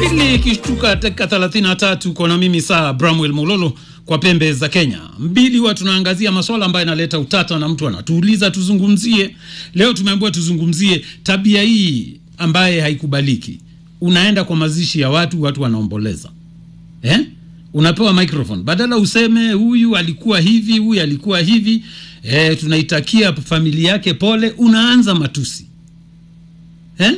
mbili ikishtuka dakika 33 kona mimi saa Bramwell Mololo kwa pembe za Kenya mbili. Huwa tunaangazia masuala ambayo yanaleta utata na mtu anatuuliza tuzungumzie. Leo tumeambiwa tuzungumzie tabia hii ambaye haikubaliki. Unaenda kwa mazishi ya watu, watu wanaomboleza eh? Unapewa microphone badala useme huyu alikuwa hivi, huyu alikuwa hivi eh, tunaitakia familia yake pole, unaanza matusi eh?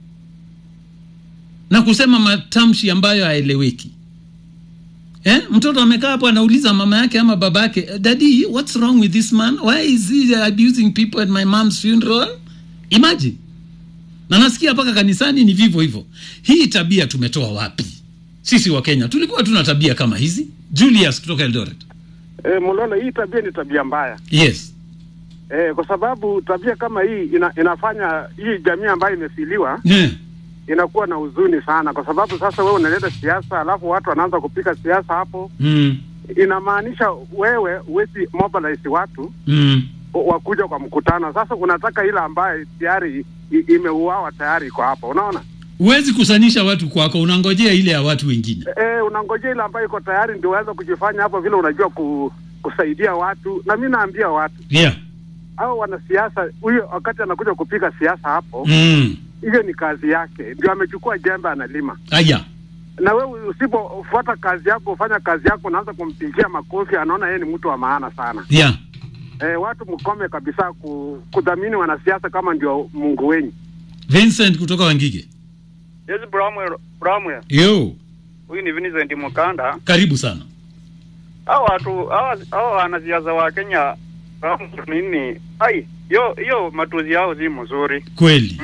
na kusema matamshi ambayo haeleweki eh? Mtoto amekaa hapo anauliza mama yake ama baba yake, daddy what's wrong with this man why is he abusing people at my mom's funeral? Imagine, na nasikia mpaka kanisani ni vivyo hivyo. Hii tabia tumetoa wapi sisi wa Kenya? Tulikuwa tuna tabia kama hizi. Julius kutoka Eldoret. E, Mololo, hii tabia ni tabia mbaya Yes. e, kwa sababu tabia kama hii ina, inafanya hii jamii ambayo imefiliwa Yeah. inakuwa na huzuni sana, kwa sababu sasa wewe unaleta siasa alafu watu wanaanza kupika siasa hapo, Mm. inamaanisha wewe huwezi mobilize watu Mm. wakuja kwa mkutano. Sasa unataka ile ambayo tayari i- imeuawa tayari iko hapo, unaona Huwezi kusanisha watu kwako, unangojea ile ya watu wengine. e, unangojea ile ambayo iko tayari ndio uweze kujifanya hapo vile unajua ku, kusaidia watu. Na mi naambia watu Yeah. au wanasiasa, huyo wakati anakuja kupiga siasa hapo Mm. hiyo ni kazi yake, ndio amechukua jembe analima. Aya. Na wewe usipofuata kazi yako, ufanya kazi yako, unaanza kumpigia makofi, anaona yeye ni mtu wa maana sana. Yeah. E, watu mkome kabisa ku, kudhamini wanasiasa kama ndio Mungu wenyu. Vincent kutoka Wangige. Yes, Bramwell, Bramwell. Yo, Huyu ni Vincent Mukanda. karibu sana. Hao watu hao hao wanasiasa wa Kenya Bramwell, nini? Ai, hiyo hiyo matuzi yao si mzuri. Kweli.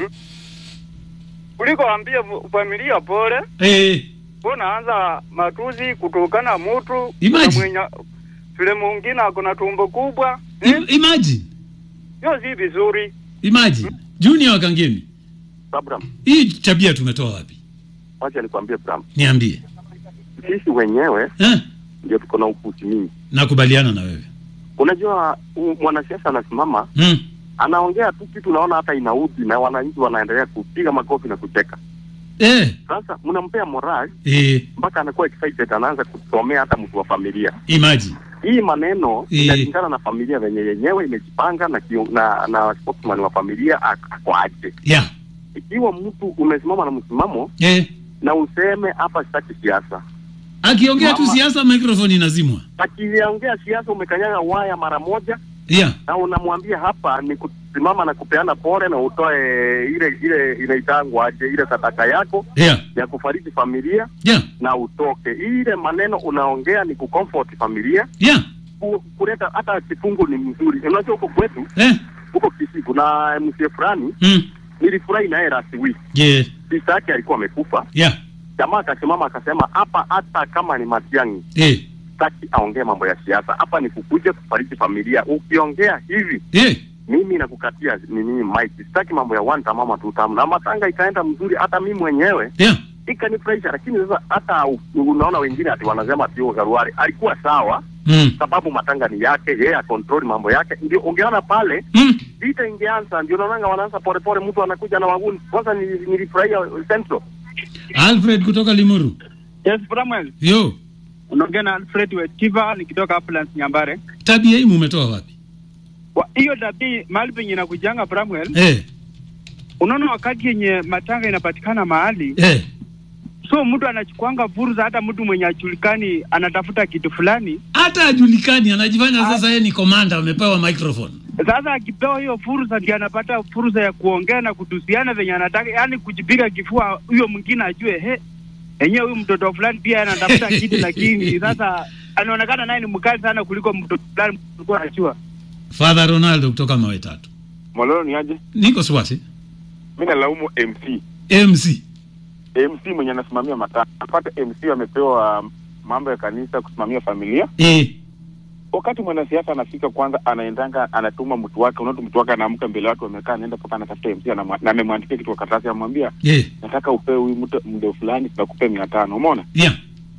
Kuliko ambie mu- familia pole, Eh, unaanza matuzi kutukana mtu Imagine. na mwenye vile mwingine akona tumbo kubwa. im- imagine. Hiyo si vizuri. Imagine. Junior Wakangemi. Abraham, Hii tabia tumetoa wapi? wacha nikwambie Abraham, Niambie. sisi wenyewe Eh? ndio tuko na upuzi mingi. Nakubaliana na wewe. Unajua u- mwanasiasa anasimama Mm. anaongea tu kitu, naona hata inaudhi, na wananchi wanaendelea kupiga makofi na kucheka. Eh, Sasa mnampea moral eh, mpaka anakuwa excited, anaanza kusomea hata mtu wa familia. imagine. Hii maneno Eh. inalingana na familia venye yenyewe imejipanga na, kio, na na spokesman wa familia ak- ako aje. Yeah. Ikiwa mtu umesimama na msimamo Eh. na useme hapa sitaki siasa, Akiongea tu Mama. siasa microphone inazimwa. akiongea siasa umekanyaga waya mara moja Yeah. na unamwambia hapa ni kusimama na kupeana pole na utoe ile ile inaitangwa aje ile sadaka yako Yeah. ya kufariji familia Yeah. na utoke. Ile maneno unaongea ni kucomfort familia, Yeah. ku- kuleta hata kifungu ni mzuri. Unajua huko kwetu Eh. huko Kisii kuna mzee fulani Mm. nilifurahi naye last week, Yeah. sista yake alikuwa amekufa. Yeah. Jamaa akasimama akasema, hapa hata kama ni Matiang'i Eh. sitaki aongee mambo ya siasa, hapa ni kukuja kufariji familia. Ukiongea hivi Eh. mimi nakukatia nini mic, sitaki mambo ya one time ama two time. Na matanga ikaenda mzuri, hata mimi mwenyewe Yeah. ikanifurahisha. Lakini sasa hata u- unaona wengine ati wanasema ati huyo Garuari alikuwa sawa, Mm. sababu matanga ni yake, yeye akontrol mambo yake. Ndio ungeona pale Mm. vita ingeanza, ndio naonanga wanaanza polepole, mtu anakuja na waguni. Kwanza nili- nilifurahia Central Alfred kutoka Limuru. Yes, Bramwell. Yo, Unaongea na Alfred Wetiva nikitoka Uplands Nyambare. tabia hii mumetoa wapi? Wa- Hiyo dabi mahali penye nakujanga Bramwell. Eh. Unaona wakati yenye matanga inapatikana mahali, Eh. so mtu anachukuanga fursa, hata mtu mwenye ajulikani anatafuta kitu fulani. Hata ajulikani anajifanya sasa yeye ni komanda amepewa microphone. Sasa akipewa hiyo fursa, ndio anapata fursa ya kuongea na kutusiana venye anataka, yani kujipiga kifua, huyo mwingine ajue he, enyewe huyu mtoto fulani pia anatafuta kitu, lakini sasa anaonekana naye ni mkali sana kuliko mtoto fulani mlikuwa anajua. Father Ronaldo kutoka mawe tatu. Mololo ni aje? Niko swasi. Mi nalaumu MC MC. MC mwenye anasimamia matanga. Pata MC amepewa mambo ya kanisa kusimamia familia. Eh. Wakati mwanasiasa anafika, kwanza anaendanga anatuma mtu wake, unaona mtu wake anaamka mbele watu wamekaa, anaenda mpaka anatafuta MC anamwa- na amemwandikia kitu kwa karatasi, anamwambia Eh. nataka upewe huyu mtu mdo fulani, tunakupe mia tano. Umeona Yeah.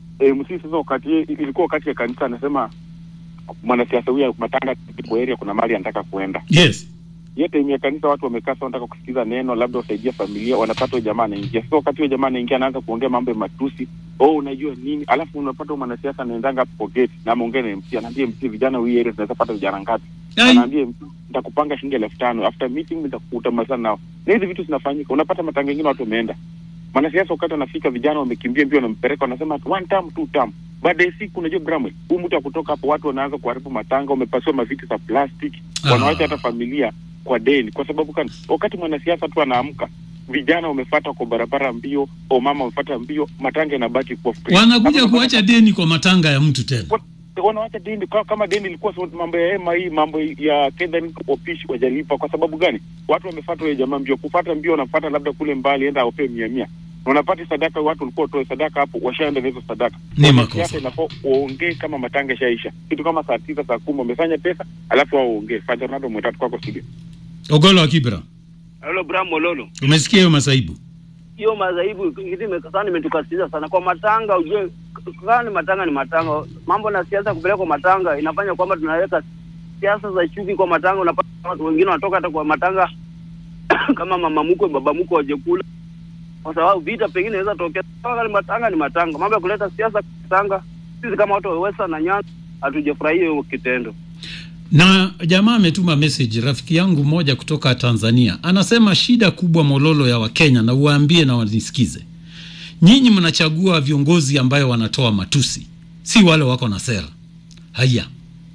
MC sasa, wakati ilikuwa wakati ya kanisa, anasema mwanasiasa huyu matanga kwa area, kuna mahali anataka kuenda Yes. hiyo time ya kanisa watu wamekaa sasa wanataka kusikiza neno labda wasaidia familia wanapata huyo jamaa anaingia so wakati huyo jamaa anaingia anaanza kuongea mambo ya matusi oh unajua nini alafu unapata huyo mwanasiasa anaendanga hapo kwa gate na ameongea na MC anaambia MC vijana hii area tunaweza pata vijana ngapi Ai. anaambia MC nitakupanga shilingi elfu tano after meeting nitakutamalizana nao na hizi vitu zinafanyika unapata matanga mengine watu wameenda mwanasiasa wakati anafika vijana wamekimbia mbio wanampeleka wanasema ati one term two term baada ya siku unajua Bramwell huu mtu akutoka hapo watu wanaanza kuharibu matanga wamepasiwa maviti za plastic Ah. wanawacha hata familia kwa deni kwa sababu gani wakati mwanasiasa tu anaamka vijana wamefata kwa barabara mbio o mama wamefata mbio matanga yanabaki kuwa free. wanakuja Hapo kuacha deni kwa matanga ya mtu tena wa- wanawacha deni kama, kama deni ilikuwa so- mambo ya hema hii mambo ya Kenya opishi wajalipa kwa sababu gani watu wamefuata huyo jamaa mbio kufata mbio wanafuata labda kule mbali enda aopee mia mia unapata sadaka watu walikuwa watoe sadaka hapo washaenda na hizo sadaka Ni Wanasiasa makosa. inafaa waongee kama matanga ishaisha kitu kama saa tisa saa kumi wamefanya pesa alafu wao waongee Father Ronaldo mwetatu kwako studio ogolo wa kibra Halo Bram Mololo. umesikia hiyo masaibu Hiyo madhaibu kitu sana imetukasiza sana kwa matanga, ujue kama ni matanga ni matanga. Mambo na siasa kupeleka kwa matanga inafanya kwamba tunaweka siasa za chuki kwa matanga. Unapata watu wengine wanatoka hata kwa matanga kama mama mkwe, baba mkwe waje kula, kwa sababu vita pengine inaweza tokea. Kama ni matanga ni matanga, mambo ya kuleta siasa kwa matanga, sisi kama watu wa Western na Nyanza hatujafurahia hiyo kitendo. na jamaa ametuma message rafiki yangu mmoja kutoka tanzania anasema shida kubwa mololo ya wakenya na uwaambie na wanisikize nyinyi mnachagua viongozi ambayo wanatoa matusi si wale wako na sera haya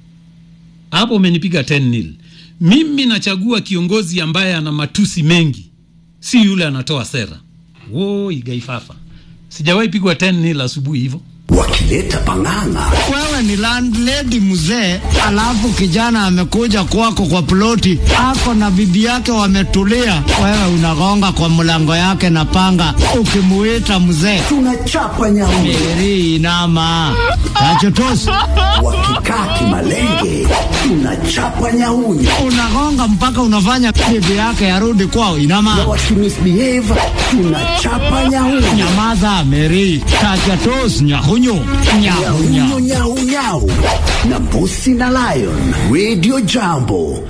hapo umenipiga 10 nil mimi nachagua kiongozi ambaye ana matusi mengi si yule anatoa sera wo igaifafa sijawahi pigwa 10 nil asubuhi hivyo wakileta pang'ang'a wewe ni landlady mzee, alafu kijana amekuja kwako kwa ploti, ako na bibi yake wametulia, wewe unagonga kwa mlango yake na panga, ukimuita mzee tunachapa nyauni Meri inama tachotosi, wakikaa kimalenge tunachapa nyauni unagonga mpaka unafanya bibi yake arudi kwao. na Inama, wakimisbehave tunachapa nyauni nyamaza Meri, tachotosi, nyahunyu nyahunya nyau nyau nyau na mbusi na lion radio jambo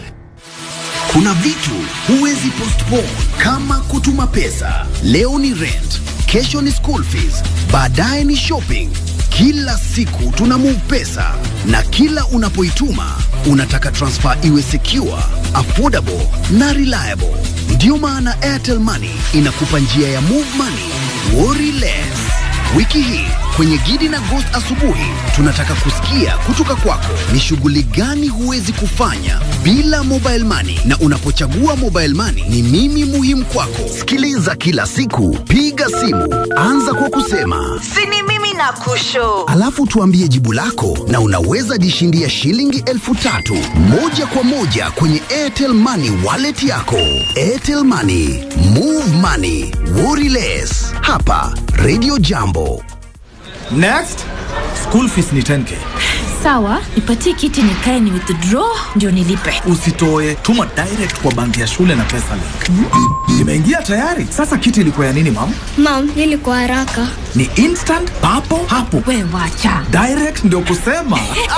kuna vitu huwezi postpone kama kutuma pesa leo ni rent kesho ni school fees baadaye ni shopping kila siku tuna move pesa na kila unapoituma unataka transfer iwe secure affordable na reliable ndiyo maana airtel money inakupa njia ya move money worry less Wiki hii kwenye Gidi na Ghost asubuhi tunataka kusikia kutoka kwako ni shughuli gani huwezi kufanya bila mobile money, na unapochagua mobile money ni mimi muhimu kwako. Sikiliza kila siku, piga simu, anza kwa kusema sini mimi na kusho alafu tuambie jibu lako, na unaweza jishindia shilingi elfu tatu moja kwa moja kwenye Airtel Money wallet yako. Airtel Money, move money, worry less. Hapa Radio Jambo. Next, school fees ni 10k. sawa nipatie kiti nikae ni withdraw ndio nilipe Usitoe, tuma direct kwa banki ya shule na pesa link. Imeingia tayari. Sasa kiti ilikuwa ya nini mam? Mam, ili kwa haraka. Ni instant papo hapo. we wacha Direct ndio kusema.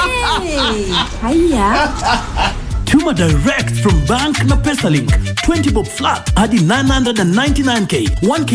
hey, haya Tuma direct from bank na PesaLink. 20 bob flat hadi 999k. 1k